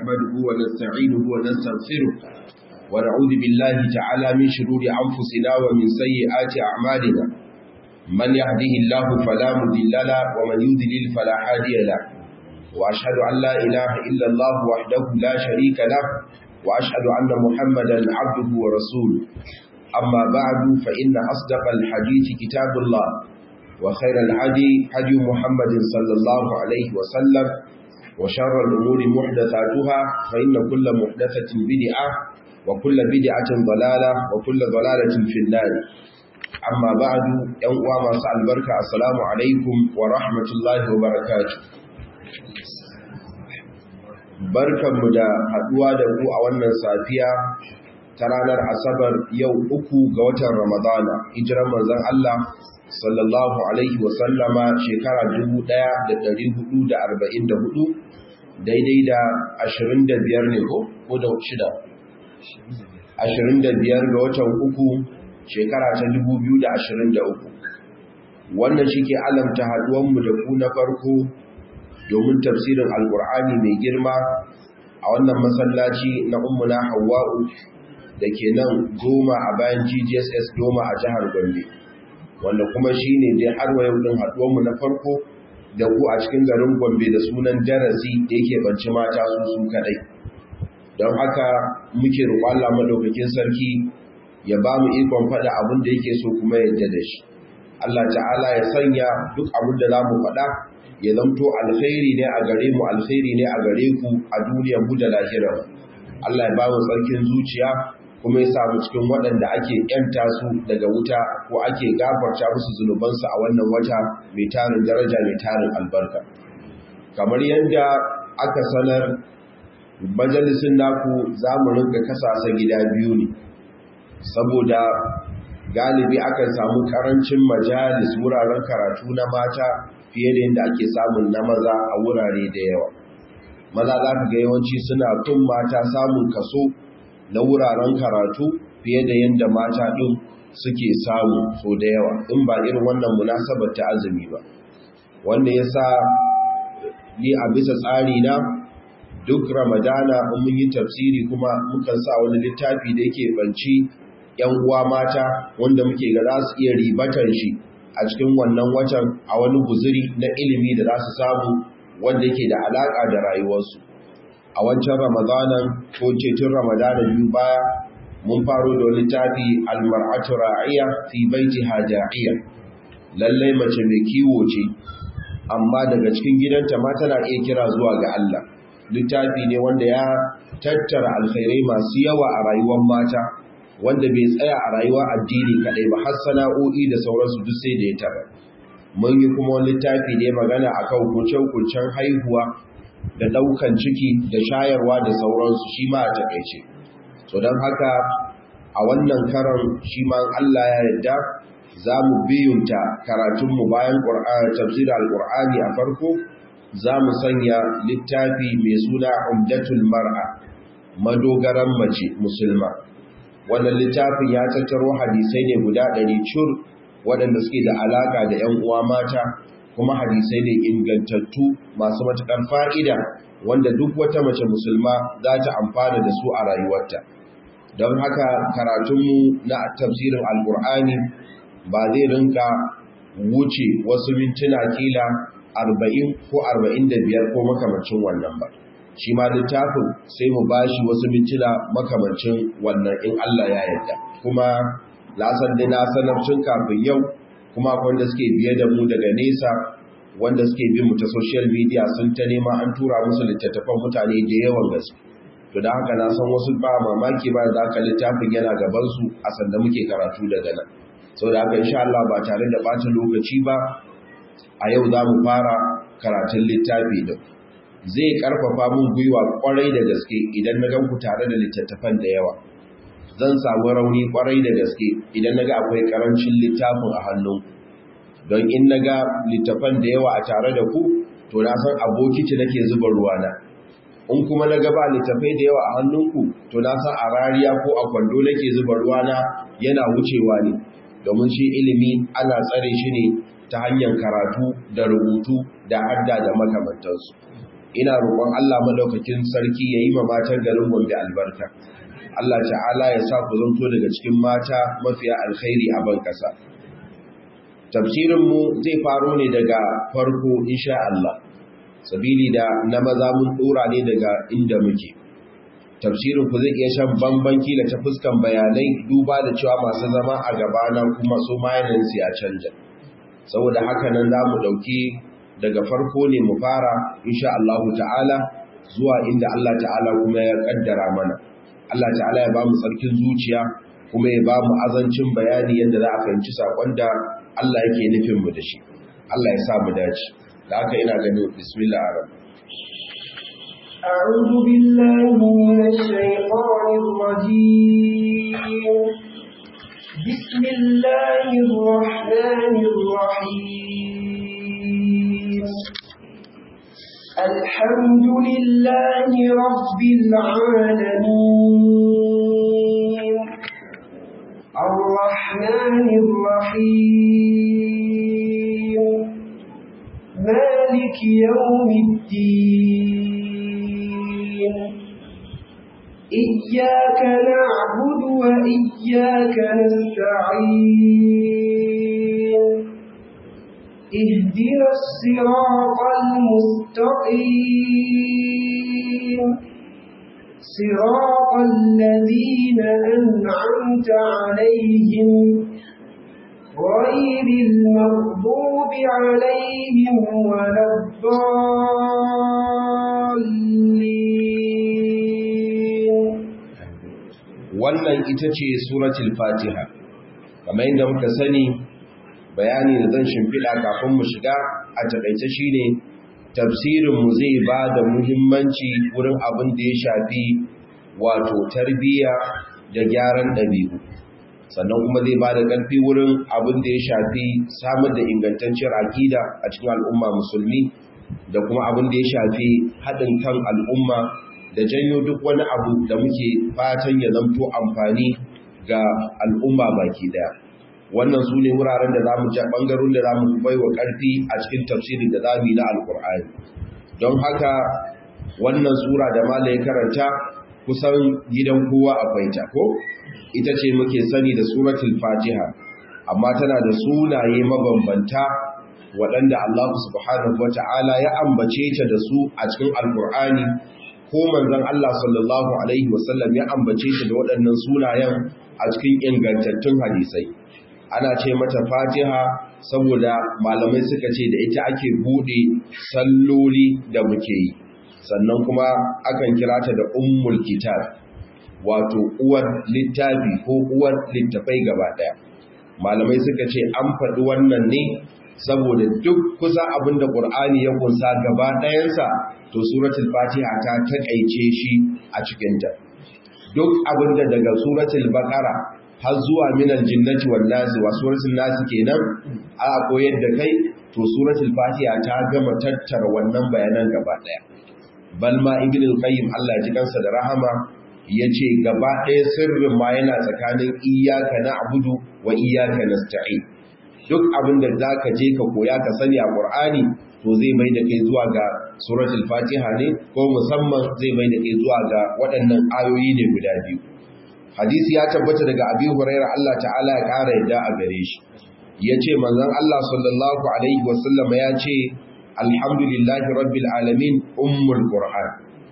نحمده ونستعينه ونستغفره ونعوذ بالله تعالى من شرور أنفسنا ومن سيئات أعمالنا من يهده الله فلا مضل له ومن يضلل فلا هادي له وأشهد أن لا إله إلا الله وحده لا شريك له وأشهد أن محمدا عبده ورسوله أما بعد فإن أصدق الحديث كتاب الله وخير الهدي هدي محمد صلى الله عليه وسلم وشر الأمور محدثاتها فإن كل محدثة بدعة وكل بدعة ضلالة وكل ضلالة في النار أما بعد يوم مساء البركة السلام عليكم ورحمة الله وبركاته barkanmu da haduwa da ku a wannan safiya ta ranar asabar yau uku ga watan ramadana hijiran manzon Allah sallallahu alaihi wasallama shekara 1444 daidai da 25 ne ko ko da shida 25 ga watan uku shekara ta 2023 wannan shi ke alamta haduwanmu da ku na farko domin tafsirin alkur'ani mai girma a wannan masallaci na ummuna hawa'u da ke nan goma a bayan ggss goma a jihar gombe wanda kuma shi ne dai har wa yau ɗin haɗuwanmu na farko da ku a cikin garin gombe da sunan darasi da yake banci mata su su kaɗai don haka muke roƙon madaukakin sarki ya ba mu ikon faɗa abin da yake so kuma yadda da shi Allah ta'ala ya sanya duk abin da za mu faɗa ya zamto alkhairi ne a gare mu alkhairi ne a gare ku a duniyar mu da lahirar Allah ya ba mu tsarkin zuciya kuma ya samu cikin waɗanda ake ‘yanta su daga wuta ko ake gafarta musu zunubansu a wannan wata mai tarin daraja mai tarin albarka. Kamar yadda aka sanar majalisun naku za mu rinka kasasa gida biyu ne, saboda galibi akan samu ƙarancin majalis wuraren karatu na mata fiye da yadda ake samun na maza a wurare da yawa. Maza za ka ga yawanci suna tun mata samun kaso na wuraren karatu fiye da yadda mata ɗin suke samu so da yawa in ba irin wannan munasabar ta azumi ba wanda ya sa ni a bisa tsari na duk ramadana in mun yi tafsiri kuma mukan sa wani littafi da yake banci yan uwa mata wanda muke ga za su iya ribatan shi a cikin wannan watan a wani guzuri na ilimi da za su samu wanda yake da alaƙa da rayuwarsu a wancan ramadanan ko cetin ramadanan biyu baya mun faro da littafi almar'atu ra'iya fi baiti hajaiya lallai mace mai kiwo ce amma daga cikin gidanta ma tana iya kira zuwa ga Allah littafi ne wanda ya tattara alkhairai masu yawa a rayuwar mata wanda bai tsaya a rayuwar addini kadai ba har sana'o'i da sauransu duk sai da ya taba mun yi kuma wani littafi ne magana akan hukunce-hukuncen haihuwa da daukan ciki da shayarwa da sauransu shi ma a takaice so don haka a wannan karan shi ma Allah ya yarda za mu biyunta karatunmu bayan tafsirar alƙur'ani a farko za mu sanya littafi mai suna umdatul mar'a madogaran mace musulma wannan littafin ya tattaro hadisai ne guda ɗari cur waɗanda suke da alaƙa da 'yan uwa mata kuma hadisai ne ingantattu masu matuƙar fa'ida wanda duk wata mace musulma za ta amfana da su a rayuwarta don haka karatunmu na tafsirin alkur'ani ba zai rinka wuce wasu mintuna kila arba'in ko arba'in da biyar ko makamancin wannan ba shi ma littafin sai mu bashi wasu mintuna makamancin wannan in Allah ya yarda kuma lasan da na sanar tun kafin yau kuma wanda suke biye da mu daga nesa wanda suke bin mu ta social media sun ta nema an tura musu littattafan mutane da yawan gaske to da haka na san wasu ba mamaki ba da haka littafin yana gaban su a sanda muke karatu daga nan so da haka insha Allah ba tare da bata lokaci ba a yau za mu fara karatun littafi din zai karfafa mun gwiwa kwarai da gaske idan na gan ku tare da littattafan da yawa zan samu rauni kwarai da gaske idan naga akwai karancin littafin a hannunku don in naga littafan da yawa a tare da ku to na san abokiti nake zuba ruwana in kuma naga ba littafai da yawa a hannunku to na san a rariya ko a kwando nake zuba ruwana yana wucewa ne domin shi ilimi ana tsare shi ne ta hanyar karatu da rubutu da hadda da makamantansu ina roƙon Allah madaukakin sarki ya yi ma matan garin Gombe albarka Allah ta'ala ya sa ku zanto daga cikin mata mafiya alkhairi a ban kasa tafsirin mu zai faro ne daga farko insha Allah sabili da na maza mun dora ne daga inda muke tafsirin ku zai iya shan bamban kila ta fuskan bayanai duba da cewa masu zama a gabana kuma su mayanin su ya canja saboda haka nan za mu ɗauki daga farko ne mu fara insha Allah ta'ala zuwa inda Allah ta'ala kuma ya kaddara mana Allah ta'ala ya ba mu tsarkin zuciya kuma ya ba mu azancin bayani yadda za a fahimci sakon da Allah yake nufin mu da shi Allah ya sa mu dace da haka ina ganin bismillah arab أعوذ بالله من الشيطان الرجيم بسم الله الرحمن الرحيم الحمد لله رب العالمين الرحمن الرحيم مالك يوم الدين إياك نعبد وإياك نستعين اهدنا الصراط المستقيم صراط الذين أنعمت عليهم غير المغضوب عليهم ولا الضالين wannan ita ce suratul fatiha kamar yadda muka sani bayani da zan shimfiɗa kafin mu shiga a taƙaice shine tafsirinmu zai ba da muhimmanci wurin abin da ya shafi wato tarbiyya da gyaran ɗabi'u sannan kuma zai ba da ƙarfi wurin abin da ya shafi samar da ingantacciyar aƙida a cikin al'umma musulmi da kuma abin da ya shafi haɗin kan al'umma da janyo duk wani abu da muke fatan ya zamto amfani ga al'umma baki ɗaya wannan su ne wuraren da za mu ja ɓangarun da za mu bai wa ƙarfi a cikin tafsirin da za mu yi na alƙur'ani don haka wannan sura da mala ya karanta kusan gidan kowa akwai ta ko ita ce muke sani da suratul fatiha amma tana da sunaye mabambanta waɗanda Allah subhanahu wata'ala ya ambace ta da su a cikin alƙur'ani ko manzon Allah sallallahu alaihi wasallam ya ambace ta da waɗannan sunayen a cikin ingantattun hadisai ana ce mata fatiha saboda malamai suka ce da ita ake bude salloli da muke yi sannan kuma akan kira ta da ummul kitab wato uwar littafi ko uwar littafai gaba daya malamai suka ce an faɗi wannan ne saboda duk kusa abinda ƙur'ani ya kunsa gaba ɗayansa to suratul fatiha ta taƙaice shi a cikinta duk abinda daga suratul baqara har zuwa minal jinnati wan nasi wa suratul nasi kenan a koyar da kai to suratul fatiha ta gama tattara wannan bayanan gaba daya bal ma ibn al-qayyim Allah ya ji kansa da rahama yace gaba daya sirrin ma yana tsakanin iyyaka na'budu wa iyyaka nasta'in duk abin da zaka je ka koya ka sani a qur'ani to zai mai da kai zuwa ga suratul fatiha ne ko musamman zai mai da kai zuwa ga waɗannan ayoyi ne guda biyu hadisi ya tabbata daga abi huraira Allah ta'ala ya ƙara yadda a gare shi ya ce manzan Allah sallallahu alaihi wasallama ya ce alhamdulillahi rabbil alamin ummul qur'an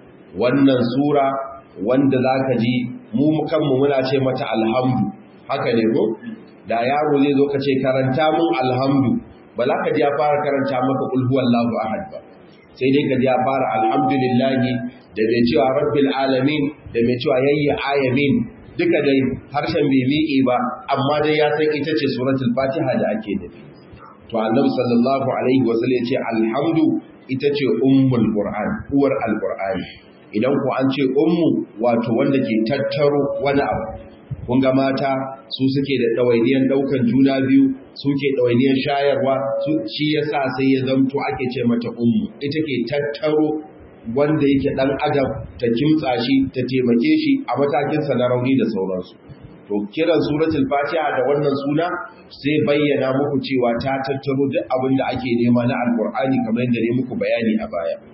wannan sura wanda zaka ji mu kanmu muna ce mata alhamdu haka ne ko da yaro zai zo ka ce karanta mun alhamdu ba za ka ji ya fara karanta maka qul huwallahu ahad ba sai dai ka ji ya fara alhamdulillahi da mai cewa rabbil alamin da mai cewa yayya ayamin duka dai harshen bai miƙe ba amma dai ya san ita ce suratul fatiha da ake nufi to annabi sallallahu alaihi wasallam ya ce alhamdu ita ce ummul qur'an uwar alqur'ani idan ku an ce ummu wato wanda ke tattaro wani abu kun ga mata su suke da ɗawainiyar ɗaukan juna biyu suke ɗawainiyar shayarwa shi yasa sai ya zamto ake ce mata ummu ita ke tattaro wanda yake ɗan adam ta kimtsa shi ta taimake shi a matakinsa na rauni da sauransu to kiran suratul fatiha da wannan suna sai bayyana muku cewa ta tattaro duk abin da ake nema na alkur'ani kamar yadda ne muku bayani a baya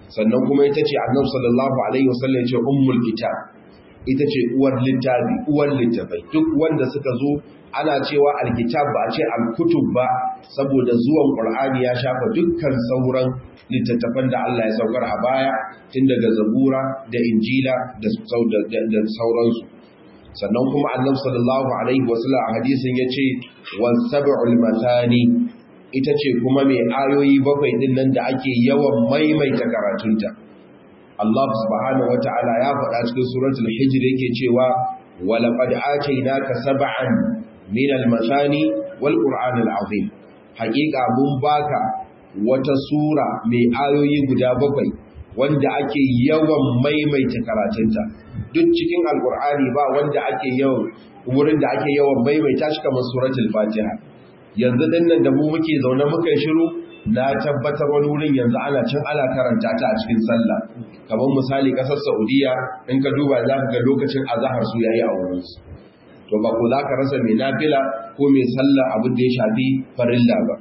sannan kuma ita ce annabi sallallahu alaihi wasallam ya ce ummul kitab ita ce uwar littafi uwar littafai duk wanda suka zo ana cewa alkitab ba a ce alkutub ba saboda zuwan qur'ani ya shafa dukkan sauran littattafan da Allah ya saukar a baya tun daga zabura da injila da sauransu sannan kuma annabi sallallahu alaihi wasallam a hadisin yace was sab'ul mathani ita ce kuma mai ayoyi bakwai din nan da ake yawan maimaita karatunta Allah subhanahu wata'ala ya faɗa cikin suratul hijr yake cewa walaqad atainaka sab'an min al-mathani wal qur'an al-azim haƙiƙa mun baka wata sura mai ayoyi guda bakwai wanda ake yawan maimaita karatunta duk cikin alqur'ani ba wanda ake yawan wurin da ake yawan maimaita shi kamar suratul fatiha yanzu dinnan da mu muke zaune muka shiru na tabbatar wani wurin yanzu ana cin ana karanta ta a cikin sallah kamar misali kasar saudiya in ka duba za ka ga lokacin azahar su yayi a wurinsu to ba ku za ka rasa mai nafila ko mai sallah abin da ya shafi farilla ba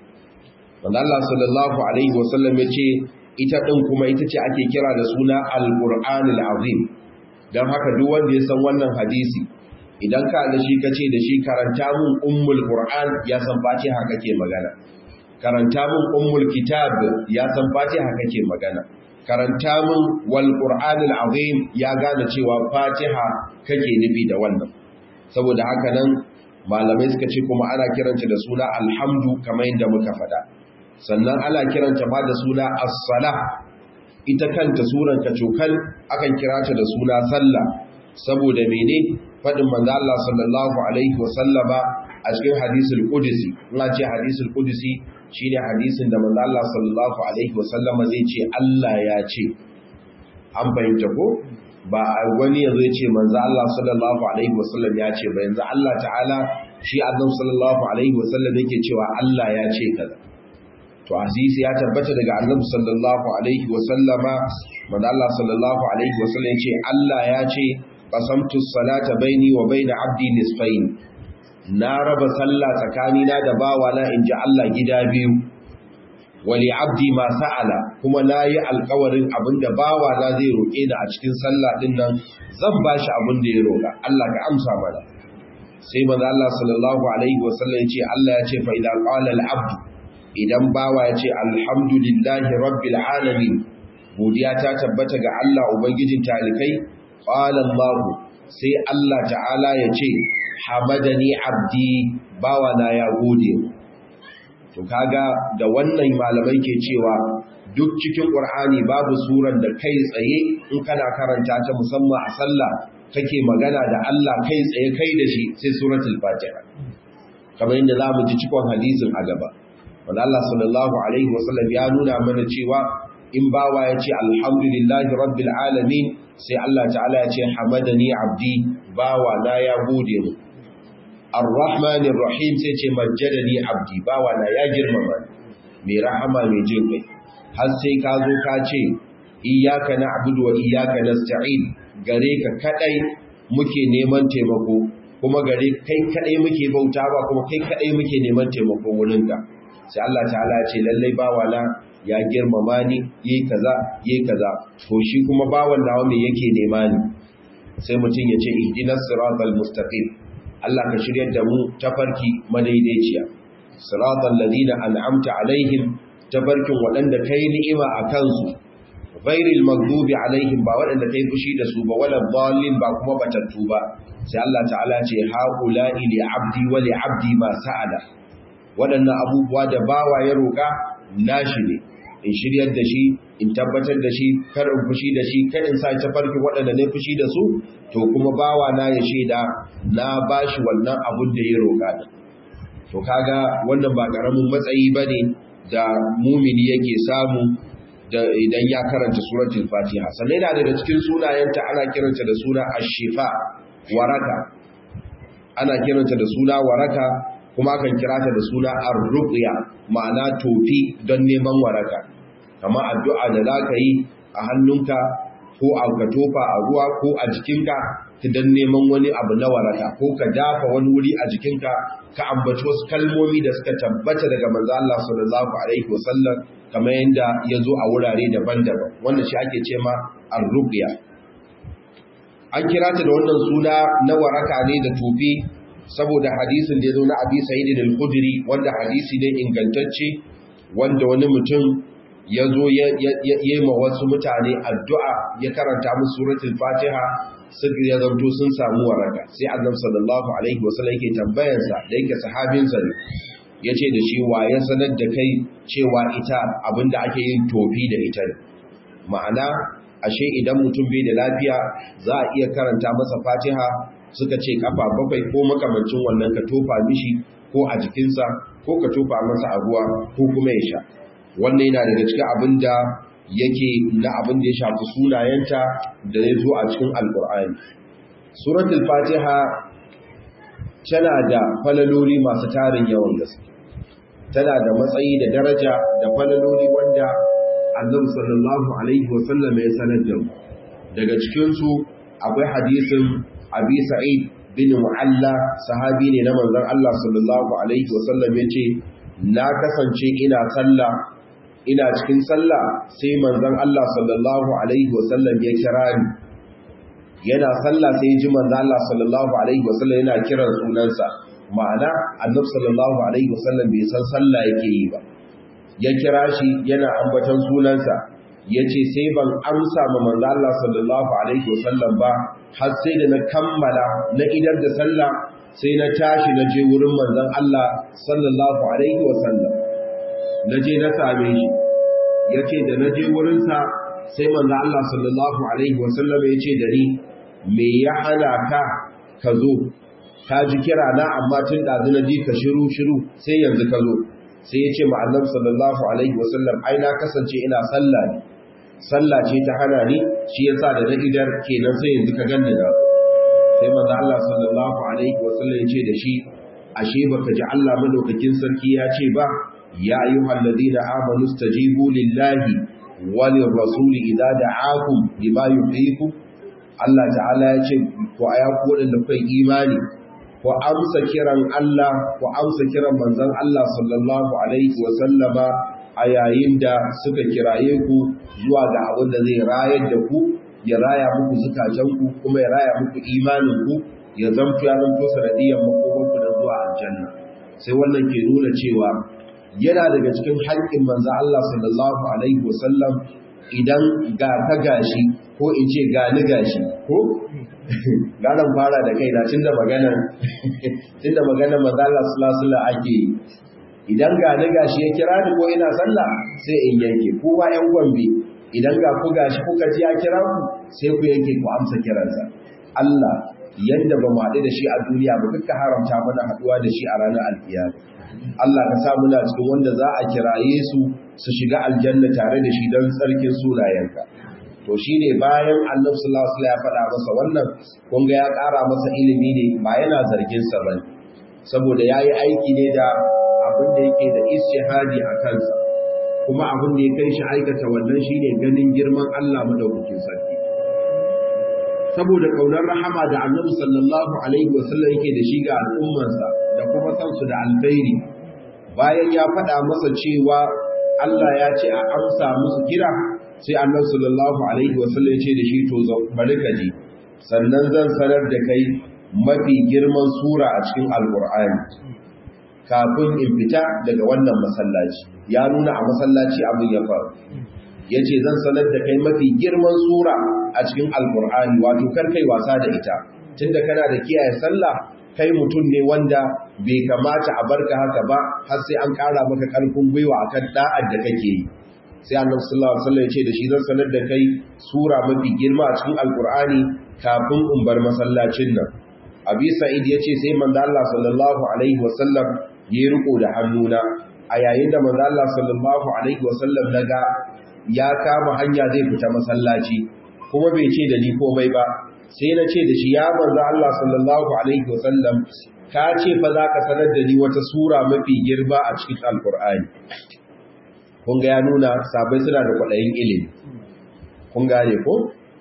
wanda Allah sallallahu alaihi wasallam ya ce ita din kuma ita ce ake kira da suna al-qur'anul azim dan haka duk wanda ya san wannan hadisi idan ka da shi kace da shi karanta mun ummul qur'an ya san fatiha kake magana karanta mun ummul kitab ya san fatiha kake magana karanta mun wal qur'anul azim ya gane cewa fatiha kake nufi da wannan saboda haka nan malamai suka ce kuma ana kiranta da suna alhamdu kamar yadda muka faɗa sannan ana kiranta ba da suna as-salah ita kanta suran kacokal akan kirata da suna sallah saboda mene faɗin manzo Allah sallallahu alaihi wasallama a cikin hadisul qudsi ina ce hadisul qudsi shine hadisin da manzo Allah sallallahu alaihi wasallama zai ce Allah ya ce an bayyana ko ba wani yazo ya ce manzo Allah sallallahu alaihi wasallam ya ce ba yanzu Allah ta'ala shi annabi sallallahu alaihi wasallam yake cewa Allah ya ce kaza to hadisi ya tabbata daga annabi sallallahu alaihi wasallama manzo Allah sallallahu alaihi wasallam ya ce Allah ya ce qasamtu salata baini wa baina abdi nisfain na raba sallah tsakanina da bawana inji Allah gida biyu wali abdi ma sa'ala kuma nayi alƙawarin abinda bawana zai roke ni a cikin sallah din nan zan bashi abin da ya roka Allah ka amsa mana sai manzo Allah sallallahu alaihi wasallam ya ce Allah ya ce fa idza qala al abd idan bawa ya ce alhamdulillahi rabbil alamin godiya ta tabbata ga Allah ubangijin talikai qala Allah sai Allah ta'ala ya ce hamadani abdi bawa na ya gode to kaga da wannan malamai ke cewa duk cikin qur'ani babu suran da kai tsaye in kana karanta ta musamman a sallah kake magana da Allah kai tsaye kai da shi sai suratul fatiha kamar yadda zamu ji cikon hadisin a gaba wanda Allah sallallahu alaihi wasallam ya nuna mana cewa in bawa ya ce alhamdulillahi rabbil alamin sai Allah ta'ala ya ce hamadani abdi bawa na ya gode mu arrahmanir rahim sai ce majjadani abdi bawa na ya girmama mai rahama mai jin kai har sai ka zo ka ce iyyaka na'budu wa iyyaka nasta'in gare ka kadai muke neman taimako kuma gare kai kadai muke bauta ba kuma kai kadai muke neman taimako wurinka sai Allah ta'ala ya ce lallai bawa na ya girmama ni yi kaza yi kaza to shi kuma bawan nawa me yake nema ni sai mutum ya ce ihdinas siratal mustaqim Allah ka shiryar da mu tafarki madaidaiciya siratal ladina an'amta alaihim tafarkin waɗanda kai ni'ima a kansu ghairil maghdubi alaihim ba waɗanda kai fushi da su ba wala dallin ba kuma batattu ba sai Allah ta'ala ce haula'i li abdi wa li abdi ma sa'ala waɗannan abubuwa da bawa ya roƙa nashi ne in shiryar da shi in tabbatar da shi kar in fushi da shi kar in sa ta farki waɗanda ne fushi da su to kuma bawa na ya shaida na bashi wannan abun da ya roƙa da to kaga wannan ba karamin matsayi bane da mumini yake samu da idan ya karanta suratul fatiha sannan yana daga cikin sunayenta ana kiranta da suna ash-shifa waraka ana kiranta da suna waraka kuma kan kira ta da suna ar-ruqya ma'ana tofi don neman waraka kamar addu'a da zaka yi a hannunka ko a ka tofa a ruwa ko a jikinka don neman wani abu na waraka ko ka dafa wani wuri a jikinka ka ambaci wasu kalmomi da suka tabbata daga manzo Allah sallallahu alaihi wasallam kamar yadda ya zo a wurare daban-daban wannan shi ake ce ma ar-ruqya an kira ta da wannan suna na waraka ne da tofi saboda hadisin da ya zo na Abi Sa'id al-Khudri wanda hadisi ne ingantacce wanda wani mutum ya zo ya yi ma wasu mutane addu'a ya karanta musu suratul fatiha suka ya zanto sun samu waraka sai annabi sallallahu alaihi wasallam yake tambayarsa da yake sahabinsa ne ya ce da shi wa ya sanar da kai cewa ita abinda ake yin tofi da ita ne ma'ana ashe idan mutum bai da lafiya za a iya karanta masa fatiha suka ce kafa bakwai ko makamancin wannan ka tofa mishi ko a jikinsa ko ka tofa masa a ruwa ko kuma ya sha wannan yana daga cikin abin da yake na abin da ya shafi sunayenta da ya zo a cikin alkur'ani suratul fatiha tana da falaloli masu tarin yawan gaske tana da matsayi da daraja da falaloli wanda annabi sallallahu alaihi wasallam ya sanar da mu daga cikin su akwai hadisin abi sa'id bin mu'alla sahabi ne na manzon Allah sallallahu alaihi wasallam yace na kasance ina sallah ina cikin sallah sai manzon Allah sallallahu alaihi wasallam ya kira ni yana sallah sai ji manzon Allah sallallahu alaihi wasallam yana kiran sunansa ma'ana annabi sallallahu alaihi wasallam bai san sallah yake yi ba ya kira shi yana ambaton sunansa yace sai ban amsa ma manzon Allah sallallahu alaihi wasallam ba har sai da na kammala na idar da sallah sai na tashi na je wurin manzon Allah sallallahu alaihi wasallam na je na same shi ya ce da na je wurinsa sai manzo Allah sallallahu alaihi wasallam ya ce da ni me ya hana ka ka zo ka ji kira na amma tun ɗazu na ji ka shiru shiru sai yanzu ka zo sai ya ce ma annabi sallallahu alaihi wasallam ai na kasance ina sallah ne sallah ce ta hana ni shi yasa da na idar kenan sai yanzu ka ganni na sai manzo Allah sallallahu alaihi wasallam ya ce da shi ashe baka ji Allah madaukakin sarki ya ce ba يا أيها الذين آمنوا استجيبوا لله وللرسول إذا دعاكم لما يحييكم Allah ta'ala ya ce ku aya ku da kai imani ku amsa kiran Allah ku amsa kiran manzon Allah sallallahu alaihi wa sallama a yayin da suka kiraye ku zuwa ga abin da zai rayar da ku ya raya muku zukatan ku kuma ya raya muku imanin ku ya zamto ya zanto sanadiyan makomanku da zuwa aljanna sai wannan ke nuna cewa yana daga cikin haƙƙin manzo Allah sallallahu alaihi wasallam idan ga ka gashi ko in ce ga ni gashi ko garan fara da kai na tunda magana tunda magana manzo Allah sallallahu alaihi ake idan ga ni gashi ya kira ni ko ina sallah sai in yanke kowa ƴan gombe idan ga ku gashi kuka ji ya kira ku sai ku yanke ku amsa kiransa Allah yanda ba mu haɗu da shi a duniya ba kuka haramta mana haɗuwa da shi a ranar alkiyama Allah ka sa muna cikin wanda za a kiraye su su shiga aljanna tare da shi don tsarkin sunayenka to shine bayan annabi sallallahu alaihi wasallam ya faɗa masa wannan kun ga ya ƙara masa ilimi ne ba yana zargin sa bane saboda yayi aiki ne da abin da yake da istihadi a kansa kuma abin da ya kai shi aikata wannan shine ganin girman Allah madaukakin sarki saboda kaunar rahama da annabi sallallahu alaihi wasallam yake da shi ga al'ummarsa da kuma san su da alkhairi bayan ya faɗa masa cewa Allah ya ce a amsa musu kira sai annabi sallallahu alaihi wasallam ya ce da shi to bari ka ji sannan zan sanar da kai mafi girman sura a cikin alqur'ani kafin in fita daga wannan masallaci ya nuna a masallaci abin ya faru ya ce zan sanar da kai mafi girman sura a cikin alkur'ani wato kar kai wasa da ita tunda kana da kiyaye sallah kai mutum ne wanda bai kamata a barka haka ba har sai an ƙara maka ƙarfin gwiwa akan da'ar da kake yi sai annabi sallallahu alaihi wasallam ya ce da shi zan sanar da kai sura mafi girma a cikin alkur'ani kafin in bar masallacin nan abi sa'id ya ce sai manzo Allah sallallahu alaihi wasallam ya riko da hannuna a yayin da manzo Allah sallallahu alaihi wasallam daga ya kama hanya zai fita masallaci kuma bai ce da ni komai ba sai na ce da shi ya manzo Allah sallallahu alaihi wasallam ka ce fa za ka sanar da ni wata sura mafi girma a cikin alkur'ani kun ga ya nuna sabai suna da kwaɗayin ilimi kun gane ko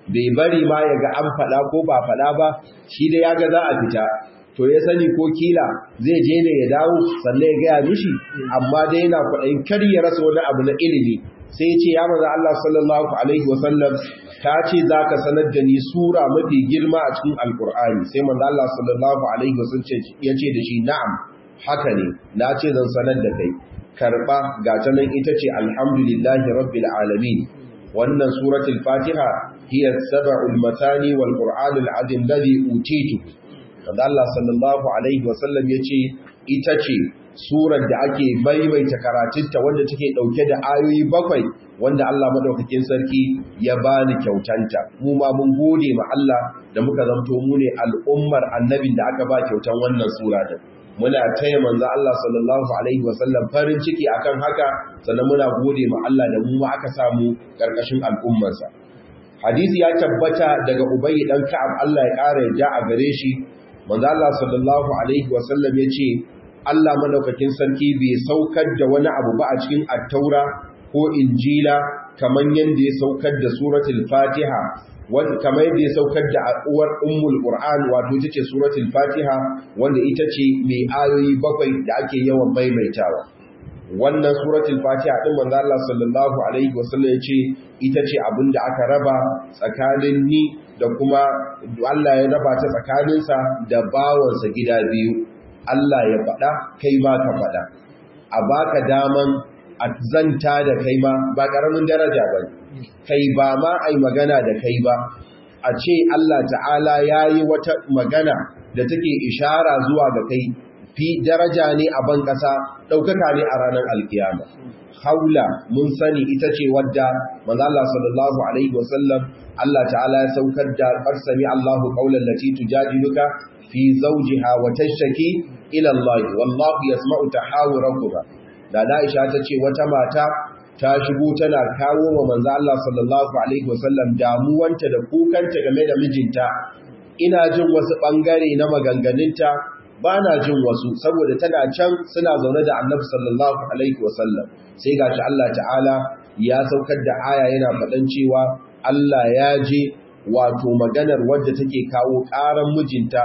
bai bari ma ya ga an faɗa ko ba faɗa ba shi da ya ga za a fita to ya sani ko kila zai je ne ya dawo sannan ya gaya mishi amma dai yana kwaɗayin kar ya rasa wani abu na ilimi sai ce ya maza Allah sallallahu alaihi wasallam ta ce za ka sanar da ni sura mafi girma a cikin alkur'ani sai maza Allah sallallahu alaihi wasallam ya ce da shi na'am haka ne na ce zan sanar da kai karɓa ga ta nan ita ce alhamdulillahi rabbil alamin wannan suratul fatiha hiya sab'ul matani wal qur'anul azim ladhi utitu wanda Allah sallallahu alaihi wasallam yace ita ce surar da ake maimaita karatunta wanda take dauke da ayoyi bakwai wanda Allah madaukakin sarki ya bani kyautanta mu ma mun gode ma Allah da muka zanto mu ne al'ummar annabin da aka ba kyautan wannan sura din muna taya manzo Allah sallallahu alaihi wasallam farin ciki akan haka sannan muna gode ma Allah da mu ma aka samu karkashin al'ummarsa hadisi ya tabbata daga Ubay dan Ka'ab Allah ya kare ja a gare shi manzo Allah sallallahu alaihi wasallam yace Allah madaukakin sarki bai saukar da wani abu ba a cikin at-taura ko injila kaman yanda ya saukar da suratul fatiha wanda kamar yadda ya saukar da uwar ummul qur'an wato ita ce suratul fatiha wanda ita ce mai ayoyi bakwai da ake yawan maimaitawa wannan suratul fatiha din manzo Allah sallallahu alaihi wasallam yace ita ce abinda aka raba tsakanin ni da kuma Allah ya raba ta tsakaninsa da bawansa gida biyu Allah ya faɗa kai ma ka faɗa a baka daman a zanta da kai ma ba ƙaramin daraja ba kai ba ma ai magana da kai ba a ce Allah ta'ala ya yi wata magana da take ishara zuwa ga kai fi daraja ne a ban ƙasa ɗaukaka ne a ranar alkiyama haula mun sani ita ce wadda manzo Allah sallallahu alaihi wasallam Allah ta'ala ya saukar da qarsami Allahu qawlan lati tujadiluka fi zawjiha wa tashtaki ila Allah wallahu yasma'u tahawurakuma da Aisha ta ce wata mata ta shigo tana kawo wa manzo Allah sallallahu alaihi wasallam damuwanta da kukanta game da mijinta ina jin wasu bangare na maganganunta ba na jin wasu saboda tana can suna zaune da Annabi sallallahu alaihi wasallam sai gashi Allah ta'ala ya saukar da aya yana faɗan cewa Allah ya je wato maganar wadda take kawo ƙaran mijinta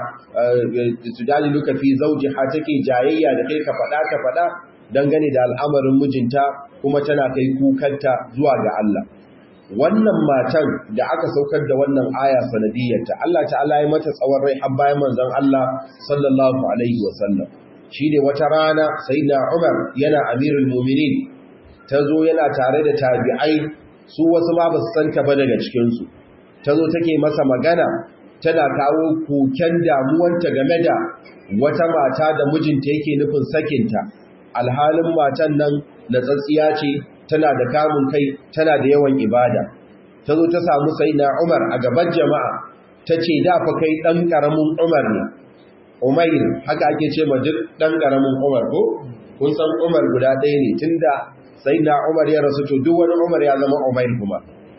su dali luka fi zauji ha take jayayya da kai ka faɗa ka faɗa dangane da al'amarin mijinta kuma tana kai kukanta zuwa ga Allah wannan matan da aka saukar da wannan aya sanadiyyarta Allah ta'ala ya mata tsawon rai har bayan manzon Allah sallallahu alaihi wasallam shine wata rana sayyidina Umar yana amirul mu'minin tazo yana tare da tabi'ai su wasu ma ba su santa ba daga cikin su tazo take masa magana tana kawo koken damuwanta game da wata mata da mijinta yake nufin sakinta alhalin matan nan na tsatsiya ce tana da kamun kai tana da yawan ibada ta zo ta samu sai na umar a gaban jama'a ta ce da fa kai ɗan ƙaramin umar ne umair haka ake ce ma duk ɗan ƙaramin umar ko kun san umar guda ɗaya ne tun da sai na umar ya rasu to duk wani umar ya zama umair kuma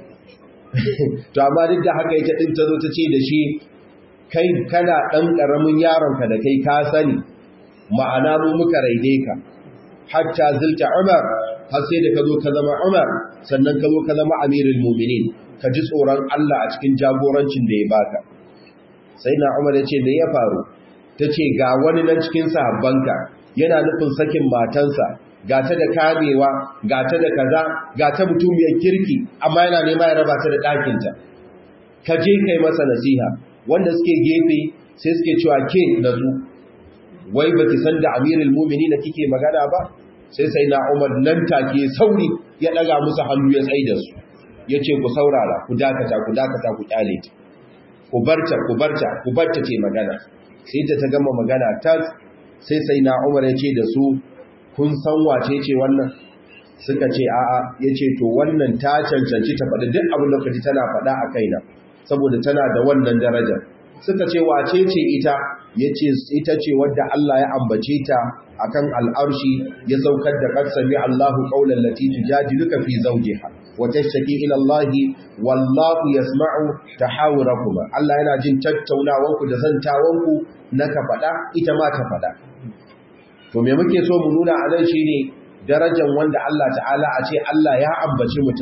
to amma duk da haka ita ɗin ta zo ta ce da shi kai kana ɗan ƙaramin yaronka da kai ka sani ma'ana mu muka raide ka hatta zilta Umar har sai da ka zo ka zama Umar sannan ka zo ka zama Amirul Mu'minin ka ji tsoron Allah a cikin jagorancin da ya baka sai na Umar ya ce me ya faru ta ce ga wani nan cikin sahabbanka yana nufin sakin matansa ga ta da kamewa ga ta da kaza ga ta mutumiyar kirki amma yana nema ya raba ta da ɗakinta ka je kai masa nasiha wanda suke gefe sai suke cewa ke nazu wai ba ki san da amirul mumini na kike magana ba sai sai na umar nan take sauri ya daga musu hannu ya tsaye da su ya ce ku saurara ku dakata ku dakata ku kyale ta ku barta ku barta ku barta ce magana sai ta ta gama magana ta sai sai na umar ya ce da su kun san wace ce wannan suka ce a'a ya ce to wannan ta cancanci ta faɗi duk abin da kaji tana faɗa a kaina saboda tana da wannan darajar suka ce wace ce ita yace ita ce wadda Allah ya ambace ta akan al'arshi ya saukar da qad sami Allahu qawlan lati tujadiluka fi zawjiha wa tashtaki ila Allah wallahu yasma'u tahawurakuma Allah yana jin tattaunawanku da zantawanku na ka fada ita ma ta fada to me muke so mu nuna a nan shine darajar wanda Allah ta'ala a ce Allah ya ambaci mutum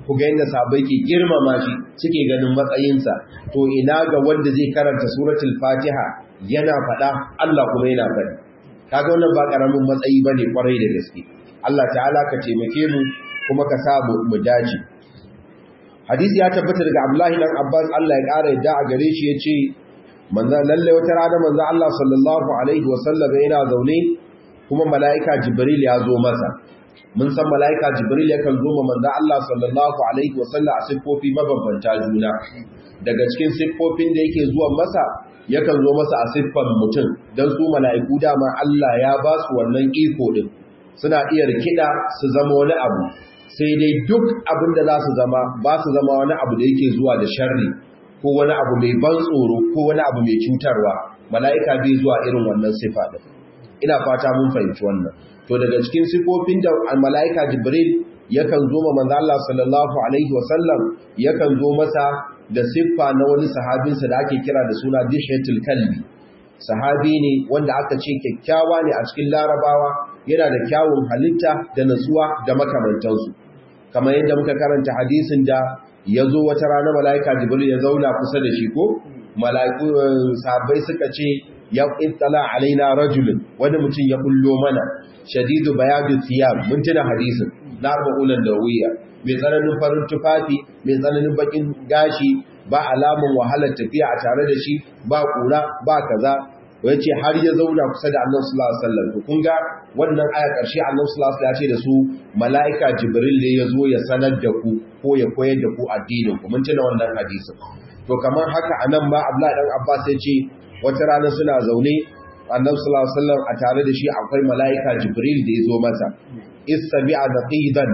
ku ga yadda sahabbai ke girmama shi suke ganin matsayinsa to ina ga wanda zai karanta suratul fatiha yana faɗa Allah kuma yana faɗi kaga wannan ba karamin matsayi bane kwarai da gaske Allah ta'ala ka taimake mu kuma ka sa mu dace hadisi ya tabbata daga Abdullahi dan Abbas Allah ya ƙara yadda a gare shi yace manzo lalle wata rana manzo Allah sallallahu alaihi wasallam yana zaune kuma malaika Jibril ya zo masa mun san malaika Jibril yakan zo manzo Allah sallallahu alaihi wasallam a siffofi mabambanta juna daga cikin siffofin da yake zuwa masa yakan zo masa a siffan mutum dan su malaiku dama Allah ya ba su wannan iko din suna iya rikida su zama wani abu sai dai duk abin da za su zama ba su zama wani abu da yake zuwa da sharri ko wani abu mai ban tsoro ko wani abu mai cutarwa mala'ika bai zuwa irin wannan sifa din ina fata mun fahimci wannan to daga cikin sifofin da mala'ika jibril yakan zo ma manzo Allah sallallahu alaihi wasallam yakan zo masa da siffa na wani sahabinsa da ake kira da suna dishatul kalbi sahabi ne wanda aka ce kyakkyawa ne a cikin larabawa yana da kyawun halitta da natsuwa da makamantansu kamar yadda muka karanta hadisin da ya zo wata rana mala'ika jibril ya zauna kusa da shi ko mala'iku sahabbai suka ce ya ittala alaina rajulun wani mutum ya bullo mana shadidu bayadu thiyab mun tuna hadisin na arba'ulan dawiya mai tsananin farin tufafi mai tsananin bakin gashi ba alamun wahalar tafiya a tare da shi ba kura ba kaza yace har ya zauna kusa da Annabi sallallahu alaihi wasallam to kun ga wannan aya karshe Annabi sallallahu alaihi wasallam ya ce da su malaika Jibril ne ya zo ya sanar da ku ko ya koyar da ku addinin ku mun tuna wannan hadisin to kamar haka anan ma Abdullahi dan Abbas ya ce wata rana suna zaune Annabi sallallahu alaihi wasallam a tare da shi akwai malaika Jibril da ya zo masa istabi'a naqidan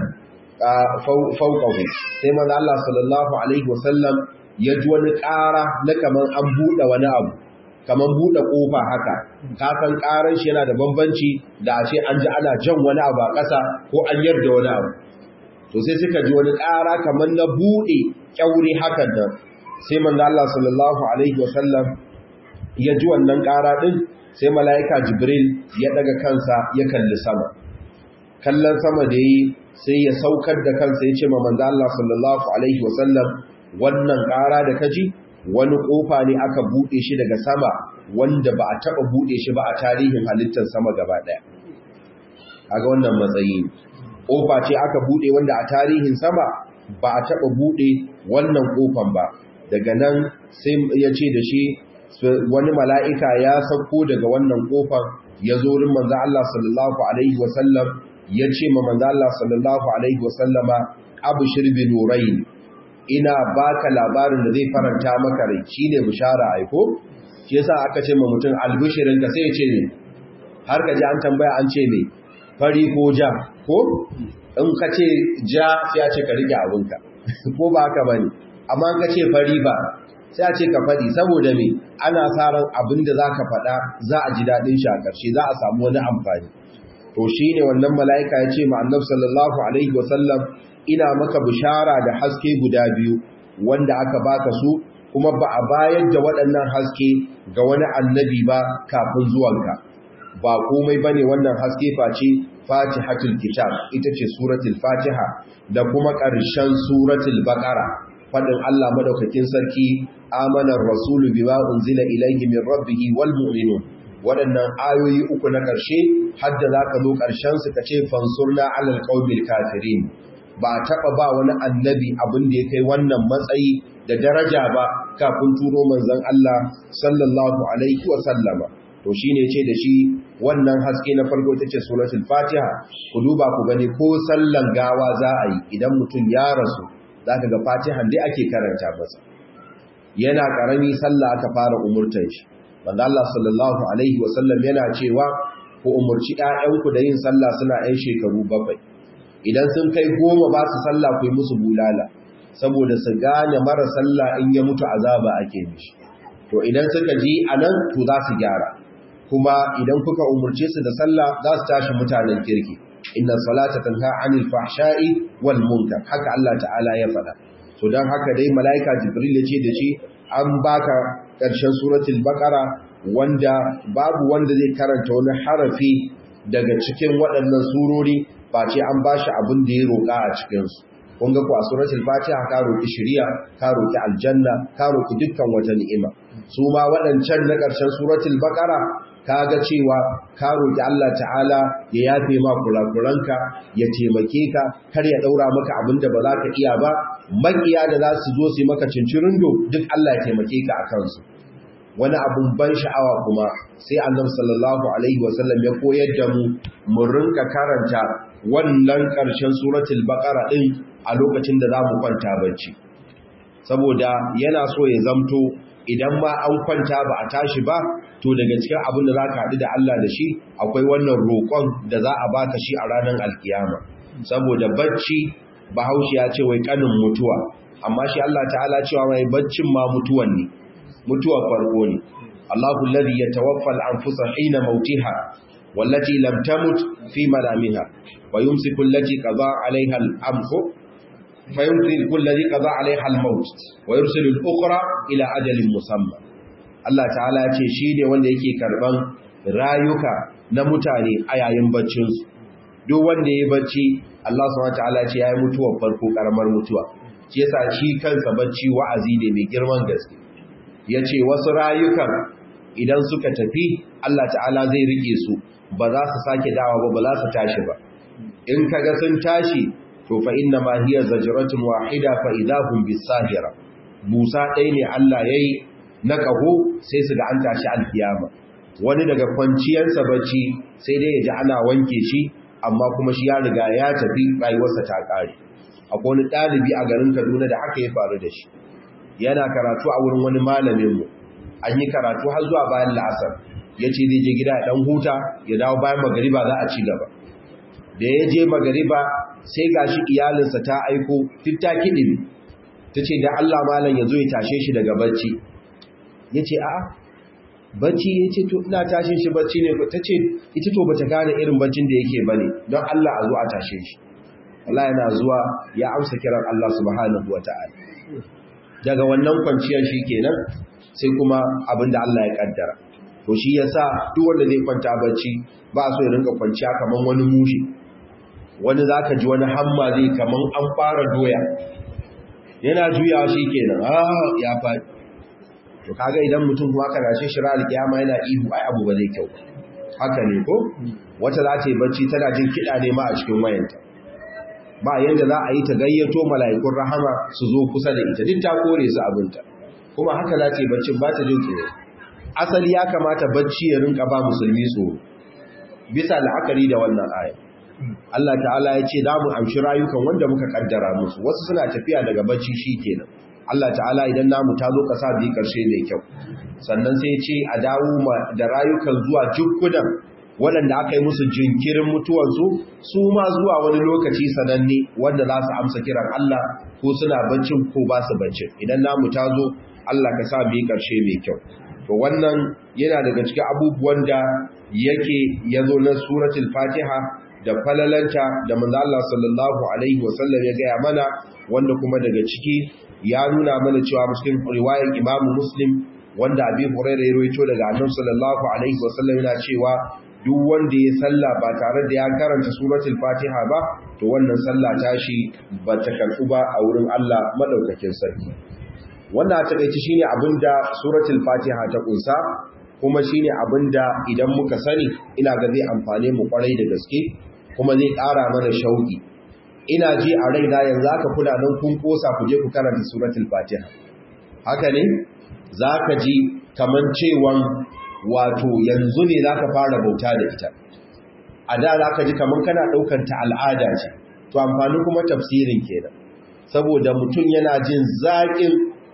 fawqahu sai manzo Allah sallallahu alaihi wasallam ya ji wani ƙara na kaman an buɗe wani abu kamar buɗe ƙofa haka kakan ƙaran shi yana da bambanci da a ce an ji ana jan wani abu a ƙasa ko an yarda wani abu to sai suka ji wani ƙara kamar na buɗe ƙyauri hakan nan sai manzo Allah sallallahu alaihi wasallam ya ji wannan ƙara ɗin sai mala'ika Jibril ya daga kansa ya kalli sama kallon sama da yi sai ya saukar da kansa ya ce ma manzo Allah sallallahu alaihi wasallam wannan ƙara da kaji wani ƙofa ne aka buɗe shi daga sama wanda ba a taɓa buɗe shi ba a tarihin halittar sama gaba ɗaya aga wannan matsayi ƙofa ce aka buɗe wanda a tarihin sama ba a taɓa buɗe wannan ƙofan ba daga nan sai ya ce da shi wani mala'ika ya sauko daga wannan ƙofan ya zo rin manzo Allah sallallahu alaihi wasallam ya ce ma manzo Allah sallallahu alaihi wasallama abushir bi nurayn ina baka labarin da zai faranta maka rai shine bishara aiko shi yasa aka ce ma mutum albishirin ka sai ya ce ne har ka ji an tambaya an ce ne fari ko ja ko in ka ce ja sai a ce ka rike abinka ko ba haka bane amma in ka ce fari ba sai a ce ka faɗi saboda me ana sa ran abin da zaka faɗa za a ji daɗin shi a ƙarshe za a samu wani amfani to shine wannan mala'ika ya ce ma annabi sallallahu alaihi wasallam ina maka bishara da haske guda biyu wanda aka baka su kuma ba a bayar da waɗannan haske ga wani annabi ba kafin zuwanka ba komai bane wannan haske face fatihatul kitab ita ce suratul fatiha da kuma ƙarshen suratul baqara fadin Allah madaukakin sarki amanar rasulu bima unzila ilayhi min rabbihi wal mu'minun waɗannan ayoyi uku na ƙarshe hadda zaka zo ƙarshen su kace fansurna alal qaumil kafirin ba taɓa ba wani annabi abin da ya kai wannan matsayi da daraja ba kafin turo manzon Allah sallallahu alaihi wa sallama to shine ce da shi wannan haske na farko tace suratul fatiha ku duba ku gani ko sallan gawa za a yi idan mutum ya rasu zaka ga fatihan dai ake karanta masa yana karami sallah aka fara umurtan shi manzo Allah sallallahu alaihi wa sallam yana cewa ku umurci ƴaƴanku da yin sallah suna ƴan shekaru bakwai idan sun kai goma ba su sallah ku yi musu bulala saboda su gane mara sallah in ya mutu azaba ake mishi to idan suka ji anan to za su gyara kuma idan kuka umurce su da sallah za su tashi mutanen kirki inna salata tanha anil fahsha'i wal munkar haka Allah ta'ala ya faɗa to dan haka dai malaika jibril ya ce da shi an baka ƙarshen suratul baqara wanda babu wanda zai karanta wani harafi daga cikin waɗannan surori face an ba shi abin da ya roƙa a cikinsu kun ga ku a suratul fatiha ka roki shiriya ka roki aljanna ka roki dukkan wata ni'ima su ma waɗancan na ƙarshen suratul baqara ka ga cewa ka roki Allah ta'ala ya yafe ma kurakuranka ya taimake ka kar ya daura maka abin da ba za ka iya ba makiya da za su zo su yi maka cincirindo duk Allah ya taimake ka a kansu wani abun ban sha'awa kuma sai annabi sallallahu alaihi wasallam ya koyar da mu mu rinka karanta wannan ƙarshen suratul baqara din a lokacin da zamu kwanta bacci saboda yana so ya zamto idan ma an kwanta ba a tashi ba to daga cikin abin da zaka haɗu da Allah da shi akwai wannan roƙon da za a baka shi a ranar alkiyama saboda bacci bahaushe ya ce wai kanin mutuwa amma shi Allah ta'ala cewa mai baccin ma mutuwan ne mutuwa farko ne Allahu alladhi yatawaffa al-anfusa hina mautiha wallati lam tamut fi manamiha wa yumsiku allati qada 'alayha al-amru fa yumsiku allati qada 'alayha al-maut wa yursilu al-ukhra ila ajalin musamma Allah ta'ala ya ce shi ne wanda yake karban rayuka na mutane a yayin baccin su duk wanda ya bacci Allah subhanahu wa ta'ala ce yayi mutuwar farko karamar mutuwa shi yasa shi kansa bacci wa'azi ne mai girman gaske ya ce wasu rayukan idan suka tafi Allah ta'ala zai rike su ba za su sake dawa ba ba za su tashi ba in kaga sun tashi to fa inna ma hiya zajratun wahida fa idahum bisahira busa ɗaya ne Allah yayi na kaho sai su ga an tashi alkiyama wani daga kwanciyarsa bacci sai dai ya ji ana wanke shi amma kuma shi ya riga ya tafi rayuwarsa ta ƙare akwai wani ɗalibi a garin Kaduna da haka ya faru da shi yana karatu a wurin wani malaminmu an yi karatu har zuwa bayan la'asar ya ce zai je gida ya ɗan huta ya dawo bayan magariba za a ci gaba da ya je magariba sai ga shi iyalinsa ta aiko fitta kiɗin ta ce da Allah malam ya zo ya tashe shi daga bacci ya ce a'a bacci ya ce to ina tashin shi bacci ne ta ce ita to bata gane irin baccin da yake bane don Allah a zo a tashe shi Allah yana zuwa ya amsa kiran Allah subhanahu wata'ala daga wannan kwanciyar shi kenan sai kuma abinda Allah ya kaddara to shi yasa duk wanda zai kwanta bacci ba so ya rinka kwanciya kaman wani mushi wani zaka ji wani hamma zai kaman an fara doya yana juyawa shi kenan ah ya faɗi to kaga idan mutum kuma aka rashe shi ra alkiyama yana ihu ai abu ba zai kyau haka ne ko wata za ta yi bacci tana jin kiɗa ne ma a cikin wayanta ba yanda za a yi ta gayyato mala'ikun rahama su zo kusa da ita duk ta kore su abinta kuma haka za ta yi baccin ba ta jin tsoro asali ya kamata bacci ya rinka ba musulmi tsoro bisa la'akari da wannan aya Allah ta'ala ya ce za mu amshi rayukan wanda muka kaddara musu wasu suna tafiya daga bacci shi kenan Allah ta'ala idan namu ta zo kasa bi karshe mai kyau sannan sai ce a dawo da rayukan zuwa jukkudan waɗanda aka yi musu jinkirin mutuwansu su ma zuwa wani lokaci sananne wanda za su amsa kiran Allah ko suna baccin ko ba su baccin idan namu ta zo Allah ka sa bi karshe mai kyau to wannan yana daga cikin abubuwan da yake yazo na suratul fatiha da falalanta da manzo Allah sallallahu alaihi wasallam ya gaya mana wanda kuma daga ciki ya nuna mana cewa cikin riwayar Imam Muslim wanda Abi Hurairah ya rawaito daga Annabi sallallahu alaihi wasallam yana cewa duk wanda ya salla ba tare da ya karanta suratul Fatiha ba to wannan sallah tashi ba ta karbu ba a wurin Allah madaukakin sarki wannan a takeici shine abinda suratul Fatiha ta kunsa kuma shine abinda idan muka sani ina ga zai amfane mu kwarai da gaske kuma zai ƙara mana shauki ina ji a raina yanzu aka kula nan kun kosa ku je ku karanta suratul fatiha haka ne zaka ji kaman cewan wato yanzu ne zaka fara bauta da ita a da zaka ji kaman kana daukan ta al'ada ce to amfani kuma tafsirin kenan saboda mutum yana jin zaƙin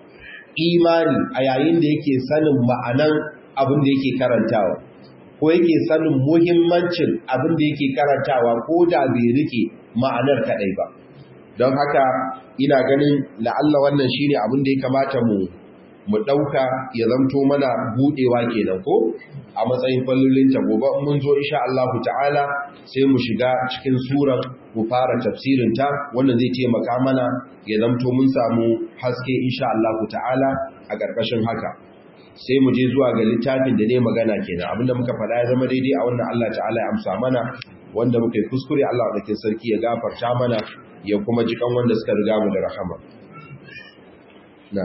imani a yayin da yake sanin ma'anan abin da yake karantawa ko yake sanin muhimmancin abin da yake karantawa ko da bai rike ma'anar kadai ba don haka ina ganin la'alla wannan shine abin da ya kamata mu mu dauka ya zamto mana budewa kenan ko a matsayin fallolin ta gobe mun zo insha Allah ta'ala sai mu shiga cikin surar mu fara tafsirin ta wannan zai taimaka mana ya zamto mun samu haske insha Allah ta'ala a ƙarƙashin haka sai mu je zuwa ga littafin da ne magana kenan abinda muka faɗa ya zama daidai a wannan Allah ta'ala ya amsa mana wanda muka yi kuskure Allah da sarki ya gafarta mana ya kuma jikan wanda suka riga mu da rahama na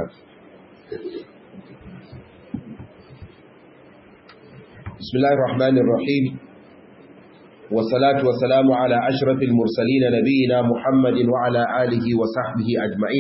bismillahir rahmanir rahim والصلاة والسلام على أشرف المرسلين نبينا محمد وعلى آله وصحبه أجمعين